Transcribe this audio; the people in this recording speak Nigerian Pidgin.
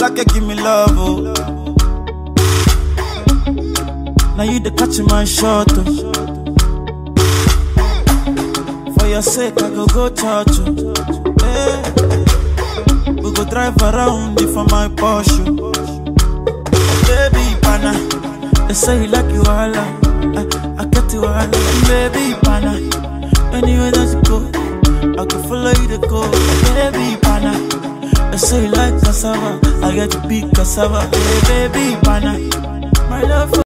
like give me love, oh. Now you the catch my shot, oh. For your sake, I go go church, oh. Hey. We go drive around it for my Porsche. Baby, pana, they say you like you all, I, I get you all, baby, pana. Anywhere that you go, I can follow you to go, baby, pana. They say you like cassava, I get to be cassava, hey, baby, pana. My love. For